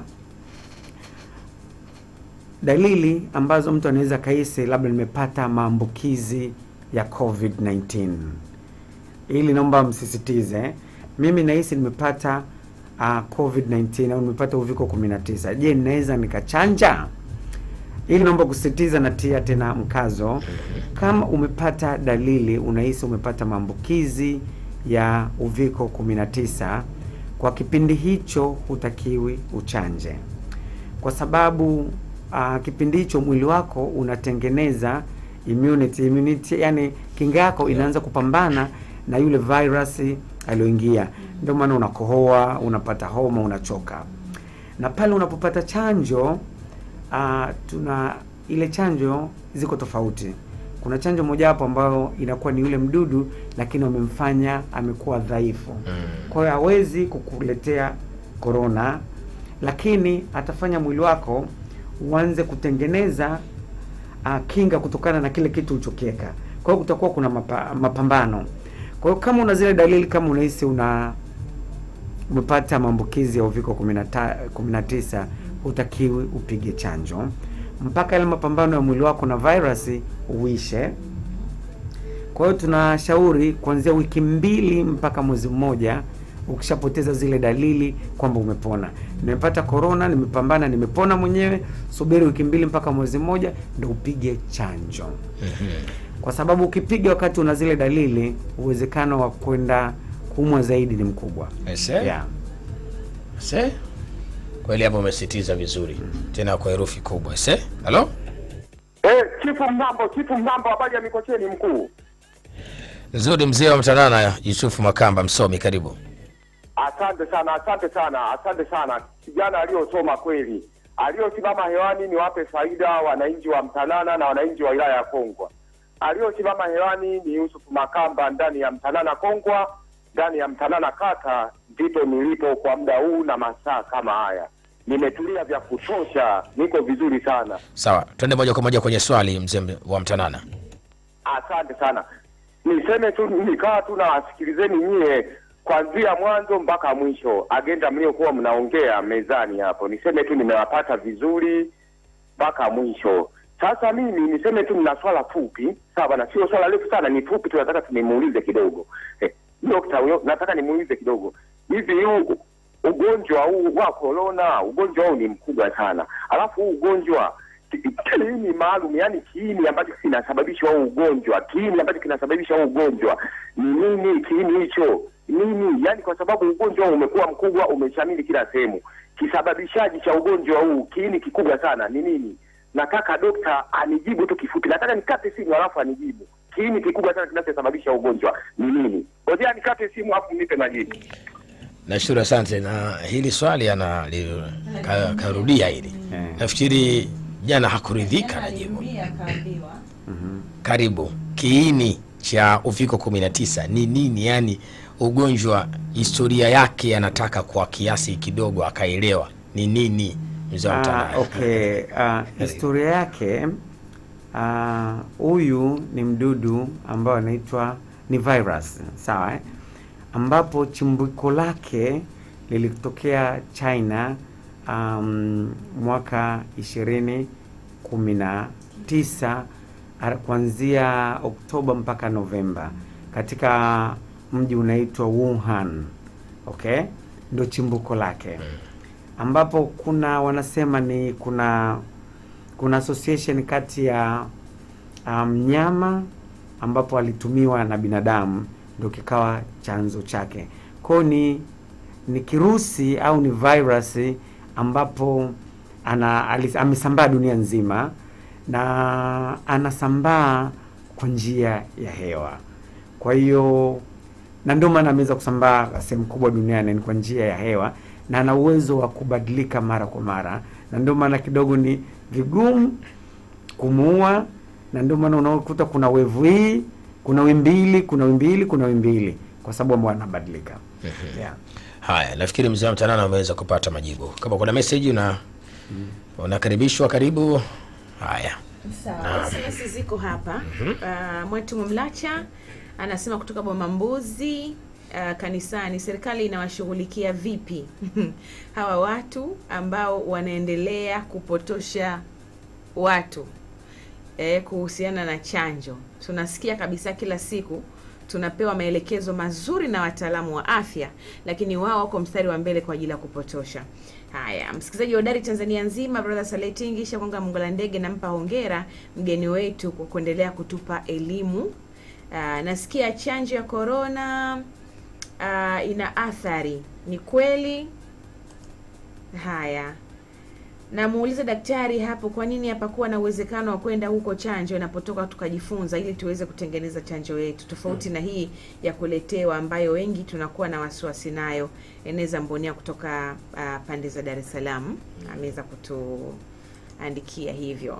Speaker 6: dalili ambazo mtu anaweza kahisi labda nimepata maambukizi ya COVID-19. Ili naomba msisitize, mimi nahisi nimepata uh, COVID-19 au nimepata uviko 19. Je, ninaweza nikachanja? Ili naomba kusisitiza na tia tena mkazo, kama umepata dalili, unahisi umepata maambukizi ya uviko 19, kwa kipindi hicho hutakiwi uchanje, kwa sababu uh, kipindi hicho mwili wako unatengeneza immunity, immunity yani kinga yako inaanza kupambana na yule virus aliyoingia. Ndio maana unakohoa, unapata homa, unachoka. Na pale unapopata chanjo uh, tuna ile chanjo ziko tofauti. Kuna chanjo mojawapo ambayo inakuwa ni yule mdudu, lakini wamemfanya amekuwa dhaifu, kwa hiyo hawezi kukuletea korona, lakini atafanya mwili wako uanze kutengeneza uh, kinga kutokana na kile kitu ulichokiweka. Kwa hiyo kutakuwa kuna mapa, mapambano. Kwa hiyo kama una zile dalili, kama unahisi una umepata maambukizi ya uviko 19 19, hutakiwi upige chanjo mpaka yale mapambano ya mwili wako na virusi uishe. Kwa hiyo tunashauri kuanzia wiki mbili mpaka mwezi mmoja, ukishapoteza zile dalili kwamba umepona, nimepata korona, nimepambana, nimepona mwenyewe, subiri wiki mbili mpaka mwezi mmoja ndio upige chanjo, kwa sababu ukipiga wakati una zile dalili, uwezekano wa kwenda kuumwa zaidi ni mkubwa.
Speaker 5: Ese?
Speaker 6: Yeah.
Speaker 5: Se? kweli hapo umesitiza vizuri tena kwa herufi kubwa se halo
Speaker 7: Eh, chifu Mnambo, chifu Mnambo, habari ya Mikocheni mkuu.
Speaker 5: Nzuri, mzee wa Mtanana, Yusufu Makamba, msomi, karibu.
Speaker 8: Asante sana, asante sana, asante sana. Kijana aliyosoma kweli, aliyosimama hewani ni wape faida wananchi wa Mtanana na wananchi wa wilaya ya Kongwa. Aliyosimama hewani ni Yusufu Makamba ndani ya Mtanana Kongwa, ndani ya Mtanana kata, ndipo nilipo kwa muda huu na masaa kama haya. Nimetulia vya kutosha, niko vizuri sana.
Speaker 5: Sawa, twende moja kwa moja kwenye swali, mzee wa Mtanana.
Speaker 8: Asante sana. Niseme tu nikaa tu na wasikilizeni nyie kuanzia mwanzo mpaka mwisho, agenda mliokuwa mnaongea mezani hapo. Niseme tu nimewapata vizuri mpaka mwisho. Sasa mimi niseme tu nina swala fupi, sawa, na sio swala refu sana, ni fupi tu, nataka tunimuulize kidogo. Eh, dokta huyo, nataka nimuulize kidogo, hivi huu ugonjwa huu wa corona, ugonjwa huu ni mkubwa sana, alafu huu ugonjwa kiini maalum, yani kiini ambacho kinasababisha huu ugonjwa, kiini ambacho kinasababisha huu ugonjwa ni nini? Kiini hicho nini? Yani kwa sababu ugonjwa huu umekuwa mkubwa, umeshamili kila sehemu. Kisababishaji cha ugonjwa huu, kiini kikubwa sana ni nini? Nataka dokta anijibu tu kifupi, nataka nikate simu alafu anijibu kiini kikubwa sana kinachosababisha ugonjwa ni nini. Ngojea nikate simu alafu nipe majibu.
Speaker 5: Nashukuru, asante. Na hili swali ana li- ka- karudia hili,
Speaker 6: Eh.
Speaker 5: nafikiri jana hakuridhika na jibu. Karibu, kiini cha uviko 19 ni nini? Yani ugonjwa, historia yake, anataka kwa kiasi kidogo akaelewa ni nini. Mzee wa
Speaker 6: Ah,
Speaker 5: Mtanana.
Speaker 6: okay. Ah, historia yake ah, huyu ni mdudu ambao anaitwa ni virus sawa eh? ambapo chimbuko lake lilitokea China um, mwaka ishirini kumi na tisa ar- kuanzia Oktoba mpaka Novemba katika mji unaitwa Wuhan. Okay, ndio chimbuko lake ambapo kuna wanasema ni kuna kuna association kati ya ah, mnyama ambapo alitumiwa na binadamu ndio kikawa chanzo chake. Kwao ni ni kirusi au ni virus ambapo ana ali- amesambaa dunia nzima na anasambaa kwa njia ya hewa. Kwa hiyo na ndio maana ameweza kusambaa sehemu kubwa duniani ni kwa njia ya hewa na ana uwezo wa kubadilika mara kwa mara, na ndio maana kidogo ni vigumu kumuua, na ndio maana unakuta kuna wevu hii, kuna wimbili, kuna wimbili, kuna wimbili, kwa sababu ambao anabadilika yeah.
Speaker 5: Haya, nafikiri mzee wa Mtanana ameweza kupata majibu. Kama kuna message una unakaribishwa, karibu. Haya,
Speaker 3: Sawa, SMS ziko hapa. Uh, Mwetu Mlacha anasema kutoka Boma Mbuzi uh, kanisani, serikali inawashughulikia vipi hawa watu ambao wanaendelea kupotosha watu eh, kuhusiana na chanjo? Tunasikia kabisa kila siku tunapewa maelekezo mazuri na wataalamu wa afya, lakini wao wako mstari wa mbele kwa ajili ya kupotosha. Haya, msikilizaji hodari Tanzania nzima, brother Saletingi Shakonga Mungola Ndege, nampa hongera mgeni wetu kwa kuendelea kutupa elimu. Aa, nasikia chanjo ya korona aa, ina athari, ni kweli? Haya, namuuliza daktari hapo, kwa nini hapakuwa na uwezekano wa kwenda huko chanjo inapotoka tukajifunza, ili tuweze kutengeneza chanjo yetu, tofauti na hii ya kuletewa ambayo wengi tunakuwa na wasiwasi nayo. Eneza Mbonia kutoka ah, pande za Dar es Salaam ameweza kutuandikia hivyo.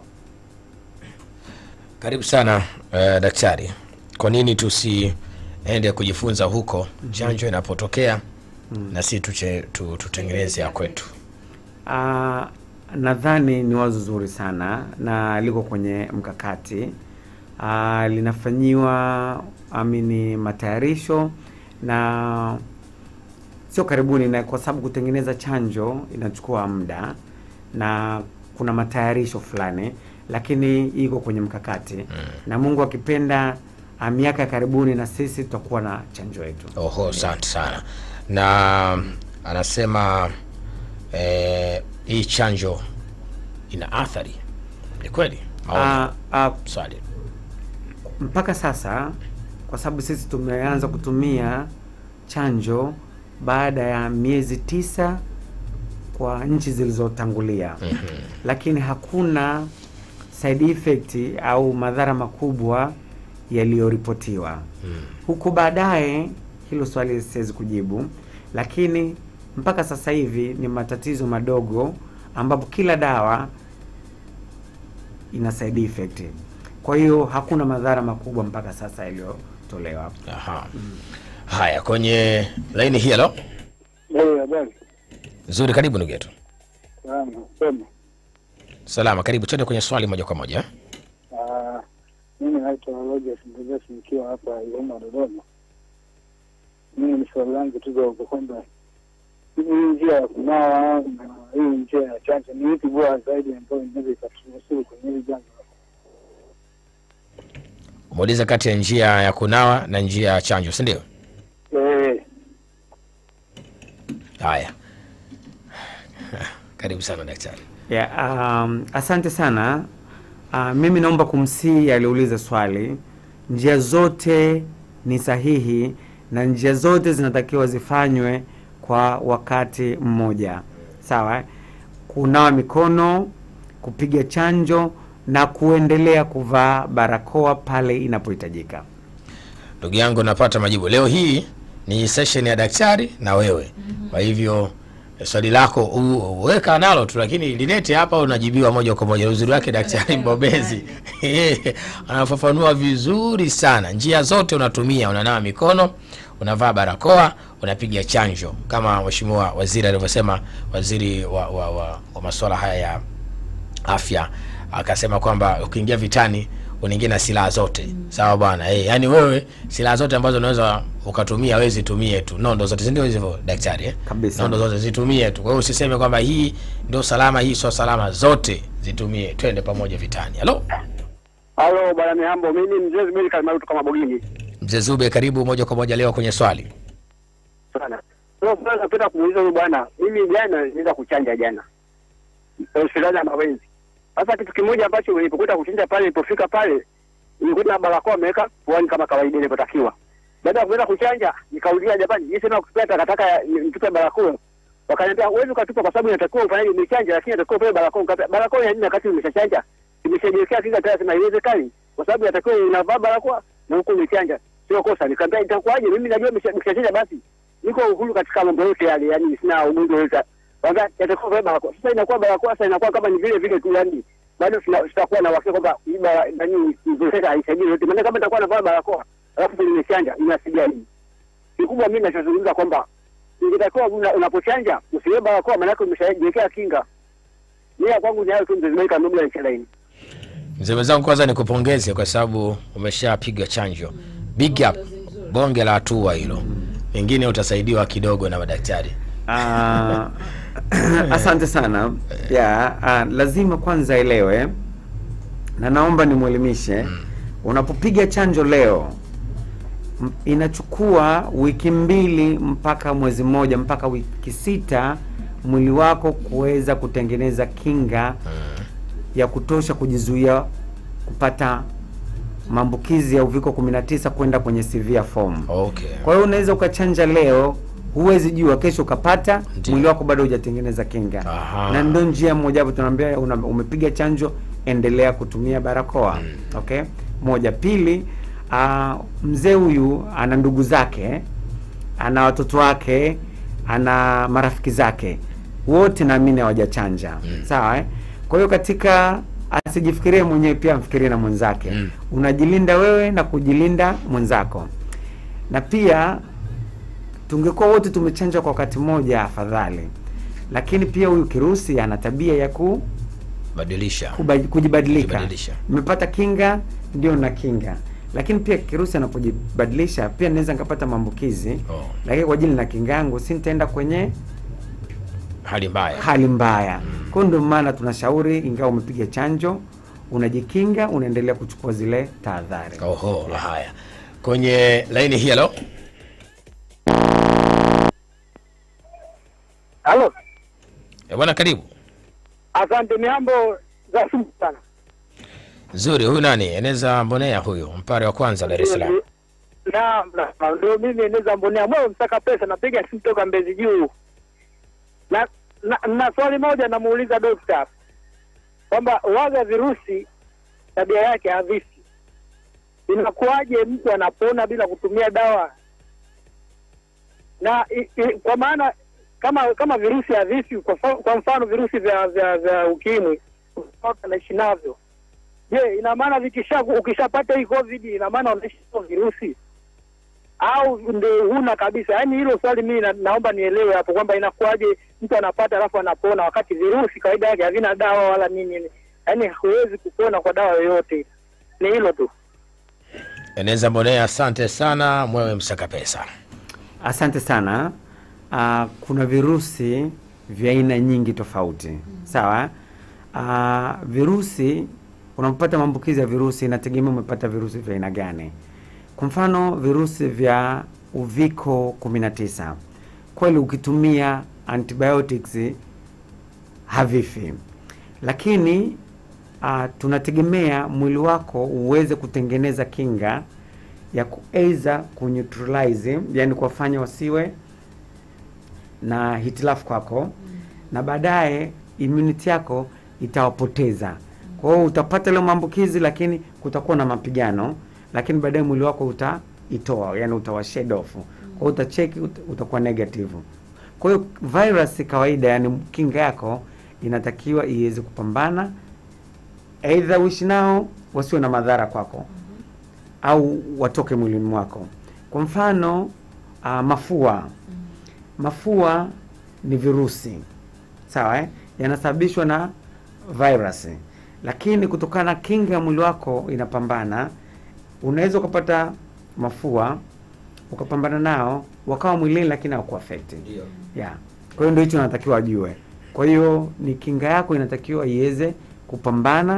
Speaker 5: karibu sana uh, daktari. Kwa nini tusiende kujifunza huko chanjo inapotokea na si tuche, tu, tutengeneze ya kwetu?
Speaker 6: Ah, nadhani ni wazo zuri sana na liko kwenye mkakati Ah, linafanyiwa amini matayarisho na sio karibuni, na kwa sababu kutengeneza chanjo inachukua muda na kuna matayarisho fulani, lakini iko kwenye mkakati na Mungu akipenda, ah, miaka ya karibuni na sisi tutakuwa na chanjo yetu.
Speaker 5: Oho, asante sana. Na anasema eh, hii chanjo ina athari, ni kweli au
Speaker 6: Ah, ah,
Speaker 5: swali?
Speaker 6: mpaka sasa kwa sababu sisi tumeanza kutumia chanjo baada ya miezi tisa kwa nchi zilizotangulia lakini hakuna side effect au madhara makubwa yaliyoripotiwa huku baadaye. Hilo swali siwezi kujibu, lakini mpaka sasa hivi ni matatizo madogo, ambapo kila dawa ina side effect. Kwa hiyo hakuna madhara makubwa mpaka sasa yaliyotolewa.
Speaker 5: Aha. Haya, kwenye laini hii halo.
Speaker 9: habari
Speaker 5: Nzuri, karibu ndugu yetu.
Speaker 9: sana sema.
Speaker 5: Salama, karibu. Twende kwenye swali moja kwa moja.
Speaker 9: Ah, Mimi naitwa Rogers Mtegesi nikiwa hapa Iloma, Dodoma. Mimi ni swali langu tu dogo kwamba hii njia ya kunawa na hii njia ya chanjo ni ipi bora zaidi ambayo inaweza ikatunusuru kwenye hili janga?
Speaker 5: Umeuliza kati ya njia ya kunawa na njia ya chanjo, si ndio?
Speaker 9: Eh,
Speaker 5: Haya, karibu sana daktari.
Speaker 6: Yeah, um, asante sana. Uh, mimi naomba kumsihi aliuliza swali. Njia zote ni sahihi na njia zote zinatakiwa zifanywe kwa wakati mmoja, sawa? eh? Kunawa mikono, kupiga chanjo na kuendelea kuvaa barakoa pale inapohitajika.
Speaker 5: Ndugu yangu, napata majibu leo. Hii ni session ya daktari na wewe, kwa hivyo swali lako u- weka nalo tu, lakini lilete hapa, unajibiwa moja kwa moja. Uzuri wake daktari mbobezi anafafanua vizuri sana. Njia zote unatumia, unanawa mikono, unavaa barakoa, unapiga chanjo, kama mheshimiwa waziri alivyosema, waziri wa, wa, wa, wa masuala haya ya afya akasema kwamba ukiingia vitani unaingia na silaha zote sawa bwana eh, yani wewe silaha zote ambazo unaweza ukatumia wewe zitumie tu nondo zote si ndio hivyo daktari eh?
Speaker 6: Kabisa.
Speaker 5: nondo zote zitumie tu kwa hiyo usiseme kwamba hii ndio salama hii sio salama zote zitumie twende pamoja vitani halo
Speaker 7: Halo bwana Mihambo, mimi mzee Zuberi Kalimarutu kama Bogini
Speaker 5: mzee zube karibu moja kwa moja leo kwenye swali
Speaker 7: sana. Sasa sasa napenda kumuuliza huyu bwana, mimi jana nilienda kuchanja jana hospitali ya Mawenzi. Sasa kitu kimoja ambacho nilipokwenda kuchanja pale, nilipofika pale nilikuta barakoa ameweka puani kama kawaida ilivyotakiwa. Baada ya kwenda kuchanja, nikauliza jamani, jinsi na kutupa takataka ya- ni- nitupe barakoa. Wakaniambia huwezi ukatupa kwa sababu inatakiwa ufanyaje, umechanja, lakini inatakiwa upewe barakoa. Nikapea barakoa ya nini wakati umeshachanja? Imeshajiwekea kinga tayari, sema haiwezekani, kwa sababu inatakiwa unavaa barakoa na huko umechanja, sio kosa. Nikamwambia itakuwaje? Mimi najua nimesha- nimeshachanja, basi niko uhuru katika mambo yote yale, yani sina ugonjwa yote. Kwanza yatakuwa vile barakoa. Sasa inakuwa barakoa, sasa inakuwa kama ni vile vile tu, yani bado tuna- tutakuwa na uhakika kwamba hii bara- nani nzuri haisaidii yote. Maana kama nitakuwa navaa barakoa alafu nimechanja, inasaidia nini? Kikubwa mimi ninachozungumza kwamba ingetakiwa una- unapochanja usiwe barakoa, maanake umeshajiwekea kinga. Mimi ya kwangu ni hayo tu, mzee Zuberi Kanubla ya Chalaini.
Speaker 5: mzee mwenzangu kwanza nikupongeze kwa sababu umeshapiga chanjo big up bonge la hatua hilo pengine utasaidiwa kidogo na madaktari
Speaker 6: Ah, asante sana ya ah, lazima kwanza elewe na naomba nimwelimishe unapopiga chanjo leo m- inachukua wiki mbili mpaka mwezi mmoja mpaka wiki sita mwili wako kuweza kutengeneza kinga ya kutosha kujizuia kupata maambukizi ya uviko 19 kwenda kwenye severe form
Speaker 5: okay
Speaker 6: kwa hiyo unaweza ukachanja leo, huwezi jua kesho ukapata,
Speaker 5: Ndiyo.
Speaker 6: mwili wako bado hujatengeneza kinga.
Speaker 5: Aha.
Speaker 6: Na ndio njia moja hapo tunaambia una, umepiga chanjo, endelea kutumia barakoa. Okay? Moja. Pili, uh, mzee huyu ana ndugu zake, ana watoto wake, ana marafiki zake, wote naamini hawajachanja. Sawa eh? Kwa hiyo katika asijifikirie mwenyewe, pia amfikirie na mwenzake.
Speaker 5: Mm.
Speaker 6: Unajilinda wewe na kujilinda mwenzako na pia tungekuwa wote tumechanjwa kwa wakati mmoja afadhali, lakini pia huyu kirusi ana tabia ya ku,
Speaker 5: badilisha
Speaker 6: kuba, kujibadilika.
Speaker 5: Kujibadilisha.
Speaker 6: Nimepata kinga ndio na kinga, lakini pia kirusi anapojibadilisha pia naweza nikapata maambukizi
Speaker 5: Oh.
Speaker 6: lakini kwa ajili na kinga yangu si nitaenda kwenye
Speaker 5: hali mbaya
Speaker 6: hali mbaya. Kwa hiyo ndio maana tunashauri, ingawa umepiga chanjo, unajikinga, unaendelea kuchukua zile tahadhari.
Speaker 5: oho haya kwenye laini hii halo
Speaker 7: Halo,
Speaker 5: Eh, bwana karibu
Speaker 7: asante. Mihambo za sumu sana.
Speaker 5: nzuri huyu nani eneza mbonea huyu mpare wa kwanza dar es salaam
Speaker 7: Naam, naam, ndio mimi Eneza Mbonea moyo msaka pesa, napiga simu toka Mbezi Juu. Na, na, na swali moja namuuliza dokta kwamba waga virusi tabia yake havifi,
Speaker 9: inakuwaje mtu anapona bila kutumia dawa? Na i, i, kwa maana kama kama virusi havifi, kwa, fa- kwa mfano virusi vya vya, vya ukimwi watu wanaishi navyo, je, ina maana vikisha ukishapata hii covid ina maana unaishi navyo virusi au ndio huna kabisa? Yaani hilo swali mimi na, naomba nielewe hapo kwamba inakuwaje mtu anapata alafu anapona wakati virusi kawaida yake havina dawa wala nini, yaani huwezi kupona kwa dawa yoyote. Ni hilo tu.
Speaker 5: Eneza Mbonea, asante sana mwewe msaka pesa.
Speaker 6: Asante sana. Uh, kuna virusi vya aina nyingi tofauti sawa. Uh, virusi unapopata maambukizi ya virusi inategemea umepata virusi vya aina gani. Kwa mfano virusi vya uviko 19 kweli ukitumia antibiotics havifi, lakini uh, tunategemea mwili wako uweze kutengeneza kinga ya kuweza kuneutralize, yani kuwafanya wasiwe na hitilafu kwako, na baadaye immunity yako itawapoteza. Kwa hiyo utapata ile maambukizi, lakini kutakuwa na mapigano, lakini baadaye mwili wako utaitoa, yani utawa shed off. Kwa hiyo utacheki, ut- utakuwa negative. Kwa hiyo virus kawaida, yani kinga yako inatakiwa iweze kupambana, aidha uishi nao wasiwe na madhara kwako au watoke mwilini mwako. Kwa mfano uh, mafua. Mafua ni virusi sawa, eh? yanasababishwa na virus, lakini kutokana na kinga ya mwili wako inapambana, unaweza ukapata mafua ukapambana nao wakawa mwilini, lakini hawakuaffect yeah. Kwa hiyo ndio hicho natakiwa ajue. Kwa hiyo ni kinga yako inatakiwa iweze kupambana,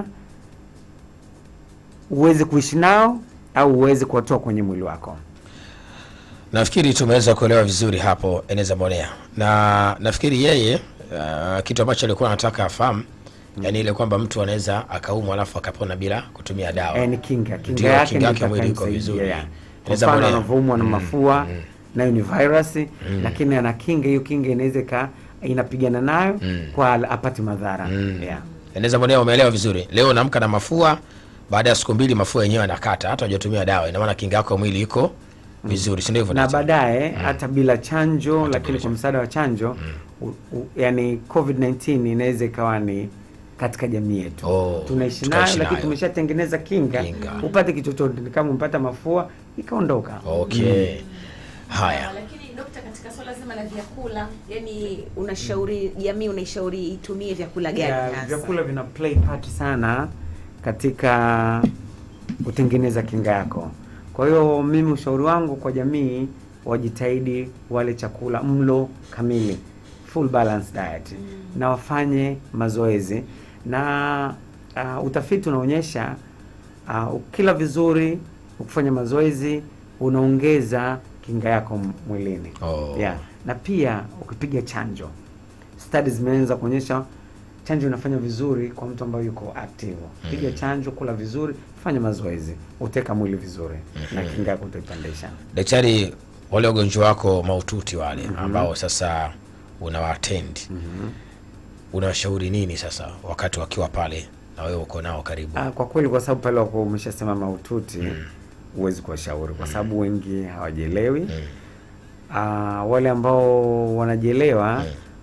Speaker 6: uweze kuishi nao au uweze kuwatoa kwenye mwili wako.
Speaker 5: Nafikiri tumeweza kuelewa vizuri hapo Eneza Mbonea, na nafikiri yeye uh, kitu ambacho alikuwa anataka afahamu yani ile kwamba mtu anaweza akaumwa alafu akapona bila kutumia dawa.
Speaker 6: Eh, ni kinga kinga
Speaker 5: Ndio,
Speaker 6: yake
Speaker 5: kinga
Speaker 6: ndio
Speaker 5: yake mwili iko
Speaker 6: itakayomsaidia,
Speaker 5: vizuri.
Speaker 6: yeah. Kwa
Speaker 5: Inaweza
Speaker 6: mfano
Speaker 5: mbolea.
Speaker 6: anavyoumwa na
Speaker 5: Mm,
Speaker 6: mafua
Speaker 5: mm.
Speaker 6: nayo ni virus lakini ana kinga, hiyo kinga inaweza ika inapigana nayo kwa apate madhara yeah.
Speaker 5: Eneza Mbonea, umeelewa vizuri. Leo naamka na mafua, baada ya siku mbili mafua yenyewe yanakata, hata hujatumia dawa, ina maana kinga yako ya mwili iko vizuri, si ndio hivyo?
Speaker 6: na
Speaker 5: daktari?
Speaker 6: baadaye hata bila chanjo
Speaker 5: Hata
Speaker 6: lakini
Speaker 5: bila
Speaker 6: kwa msaada wa chanjo u, u, yani COVID-19 inaweza ikawa ni katika jamii yetu
Speaker 5: Oh,
Speaker 6: tunaishi
Speaker 5: tukaishi
Speaker 6: nayo, lakini
Speaker 5: nayo.
Speaker 6: tumeshatengeneza kinga,
Speaker 5: Kinga.
Speaker 6: upate kichochote, ni kama umepata mafua ikaondoka.
Speaker 5: Okay. Haya.
Speaker 3: Lakini dokta, katika swala zima la vyakula, yani unashauri jamii, unaishauri itumie vyakula gani
Speaker 6: Ya,
Speaker 3: hasa?
Speaker 6: vyakula vina play part sana katika kutengeneza kinga yako. Kwa hiyo mimi ushauri wangu kwa jamii wajitahidi wale chakula mlo kamili, full balance diet na wafanye mazoezi na uh, utafiti unaonyesha uh, ukila vizuri, ukifanya mazoezi unaongeza kinga yako m- mwilini
Speaker 5: Oh.
Speaker 6: yeah. na pia ukipiga chanjo studies zimeanza kuonyesha chanjo inafanya vizuri kwa mtu ambaye yuko active. Piga chanjo, kula vizuri, fanya mazoezi, uteka mwili vizuri na kinga yako utaipandisha.
Speaker 5: Daktari, wale wagonjwa wako mahututi wale ambao sasa unawaatendi unawashauri nini sasa wakati wakiwa pale na wewe uko nao karibu?
Speaker 6: Ah, kwa kweli, kwa sababu pale wako umeshasema mahututi, huwezi kuwashauri kwa sababu wengi hawajielewi. Ah, wale ambao wanajielewa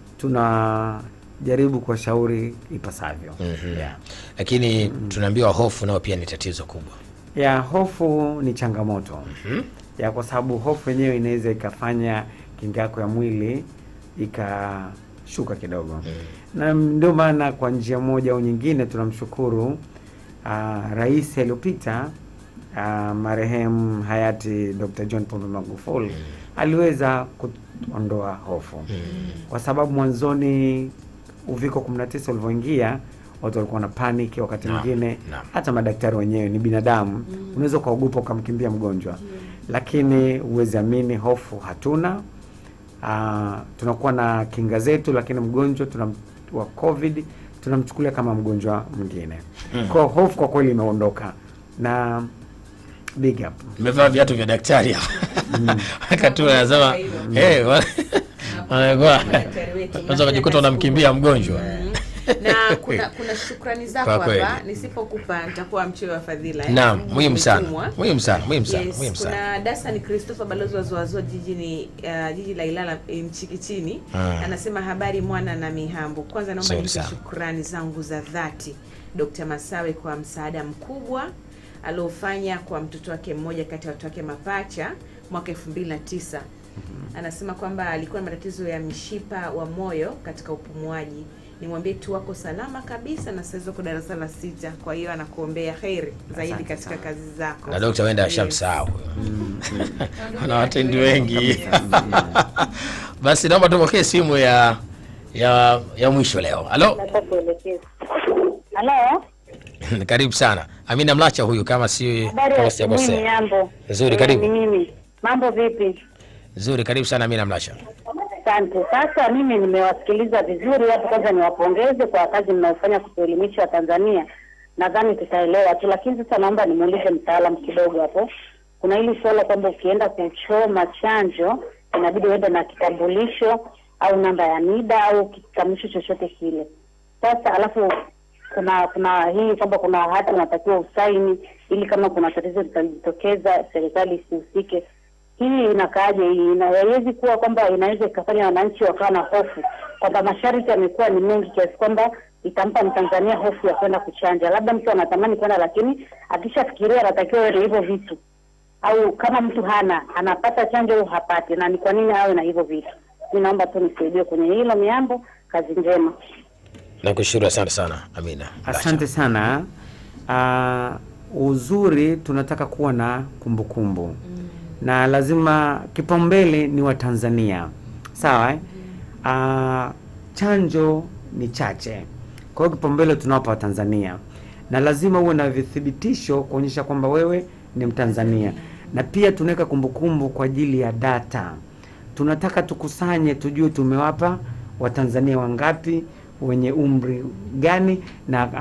Speaker 6: tunajaribu kuwashauri ipasavyo.
Speaker 5: Mhm.
Speaker 6: yeah.
Speaker 5: Lakini tunaambiwa hofu nao pia ni tatizo kubwa.
Speaker 6: ya hofu ni changamoto ya kwa sababu hofu yenyewe inaweza ikafanya kinga yako ya mwili ikashuka kidogo na ndio maana kwa njia moja au nyingine tunamshukuru ah, rais aliyopita ah, marehemu hayati Dr. John Pombe Magufuli aliweza kuondoa hofu kwa sababu mwanzoni uviko 19 ulivyoingia watu walikuwa na panic wakati
Speaker 5: Naam,
Speaker 6: mwingine
Speaker 5: naam.
Speaker 6: hata madaktari wenyewe ni binadamu unaweza ukaogopa ukamkimbia mgonjwa lakini huwezi amini hofu hatuna Ah, tunakuwa na kinga zetu lakini mgonjwa tunam, wa covid tunamchukulia kama mgonjwa mwingine kwa hofu kwa kweli imeondoka na big up
Speaker 5: Nimevaa viatu vya daktari hapa. Wakati anasema eh, wa- wanakuwa
Speaker 3: Daktari wetu,
Speaker 5: unaweza kujikuta unamkimbia mgonjwa.
Speaker 3: na kuna kuna shukrani zako
Speaker 5: Kwa kweli.
Speaker 3: hapa nisipokupa nitakuwa mchoyo wa fadhila eh.
Speaker 5: Naam, muhimu sana.
Speaker 3: Umetumwa.
Speaker 5: Muhimu sana, muhimu sana,
Speaker 3: Yes,
Speaker 5: muhimu sana.
Speaker 3: kuna Dasani Christopher balozi wa Zoazoa jijini uh, jiji la Ilala eh, Mchikichini
Speaker 5: Mm.
Speaker 3: anasema habari mwana na mihambo. Kwanza naomba
Speaker 5: Nzuri
Speaker 3: nipe
Speaker 5: sana.
Speaker 3: shukrani zangu za dhati Dr. Masawe kwa msaada mkubwa aliofanya kwa mtoto wake mmoja kati ya watoto wake mapacha mwaka 2009. Anasema kwamba alikuwa na matatizo ya mishipa wa moyo katika upumuaji. Nimwambie tu wako salama kabisa na sasa uko darasa la sita, kwa hiyo anakuombea heri zaidi
Speaker 6: Asante
Speaker 3: katika
Speaker 6: sana.
Speaker 3: kazi zako.
Speaker 5: na dokta wenda
Speaker 3: Yes.
Speaker 5: ashamsahau ana watendi wengi basi naomba tupokee simu ya ya ya mwisho leo halo
Speaker 10: Halo,
Speaker 5: karibu sana amina mlacha huyu kama si
Speaker 10: habari
Speaker 5: kama
Speaker 10: ya asubuhi
Speaker 5: sijakosea
Speaker 10: Miambo.
Speaker 5: Nzuri,
Speaker 10: Eh,
Speaker 5: karibu.
Speaker 10: Ni mimi. Mambo vipi?
Speaker 5: nzuri karibu sana amina mlacha
Speaker 10: Asante. Sasa mimi nimewasikiliza vizuri hapo. Kwanza niwapongeze kwa kazi mnayofanya kutuelimisha Tanzania, nadhani tutaelewa tu, lakini sasa naomba nimuulize mtaalamu kidogo hapo. Kuna hili suala kwamba ukienda kuchoma chanjo inabidi uende na kitambulisho au namba ya NIDA au kitambulisho chochote kile. Sasa alafu kuna kuna hii kwamba kuna hati unatakiwa usaini ili kama kuna tatizo litajitokeza serikali isihusike. Hii inakaaje? Hii ina- haiwezi kuwa kwamba inaweza ikafanya wananchi wakawa na hofu kwamba masharti yamekuwa ni mengi kiasi kwamba itampa Mtanzania hofu ya kwenda kuchanja. Labda mtu anatamani kwenda, lakini akishafikiria anatakiwa awe na hivyo vitu, au kama mtu hana anapata chanjo au hapati, na ni kwa nini awe na hivyo vitu? Mi naomba tu nisaidie kwenye hilo. Miambo, kazi njema.
Speaker 5: nakushukuru asante sana amina Mlacha.
Speaker 6: Asante sana. Uh, uzuri tunataka kuwa na kumbukumbu kumbu. na lazima kipaumbele ni Watanzania, sawa eh? Uh, chanjo ni chache, kwa hiyo kipaumbele tunawapa Watanzania na lazima uwe na vithibitisho kuonyesha kwamba wewe ni Mtanzania, na pia tunaweka kumbukumbu kwa ajili ya data. Tunataka tukusanye, tujue tumewapa Watanzania wangapi wenye umri gani na